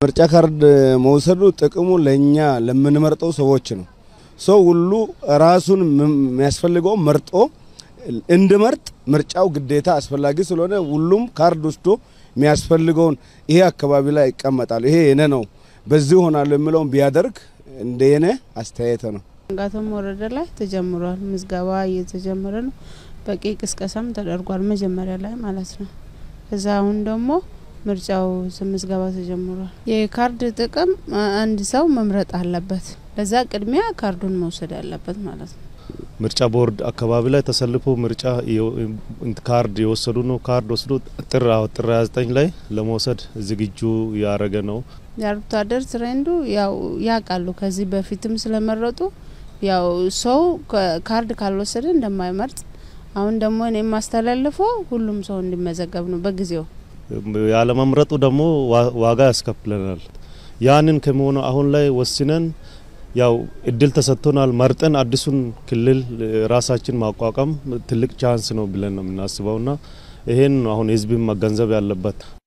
ምርጫ ካርድ መውሰዱ ጥቅሙ ለእኛ ለምንመርጠው ሰዎች ነው። ሰው ሁሉ ራሱን የሚያስፈልገው መርጦ እንድመርጥ ምርጫው ግዴታ አስፈላጊ ስለሆነ ሁሉም ካርድ ወስዶ የሚያስፈልገውን ይሄ አካባቢ ላይ ይቀመጣል፣ ይሄ የኔ ነው፣ በዚህ ሆናለሁ የሚለውን ቢያደርግ እንደ የኔ አስተያየት ነው። ጋቶም ወረዳ ላይ ተጀምሯል። ምዝገባ እየተጀመረ ነው። በቂ ቅስቀሳም ተደርጓል መጀመሪያ ላይ ማለት ነው። ከዛ አሁን ደግሞ ምርጫው ምዝገባ ተጀምሯል። የካርድ ጥቅም አንድ ሰው መምረጥ አለበት። ለዛ ቅድሚያ ካርዱን መውሰድ አለበት ማለት ነው። ምርጫ ቦርድ አካባቢ ላይ ተሰልፎ ምርጫ ካርድ የወሰዱ ነው። ካርድ ወስዶ ጥር ጥር 29 ላይ ለመውሰድ ዝግጁ ያደረገ ነው። የአርብቶ አደር ትሬንዱ ያው ያውቃሉ። ከዚህ በፊትም ስለመረጡ ያው ሰው ካርድ ካልወሰደ እንደማይመርጥ አሁን ደግሞ እኔ የማስተላልፈው ሁሉም ሰው እንዲመዘገብ ነው በጊዜው ያለመምረጡ ደግሞ ዋጋ ያስከፍለናል። ያንን ከመሆኑ አሁን ላይ ወስነን ያው እድል ተሰጥቶናል። መርጠን አዲሱን ክልል ራሳችን ማቋቋም ትልቅ ቻንስ ነው ብለን ነው የምናስበውና ይሄን አሁን ህዝብን መገንዘብ ያለበት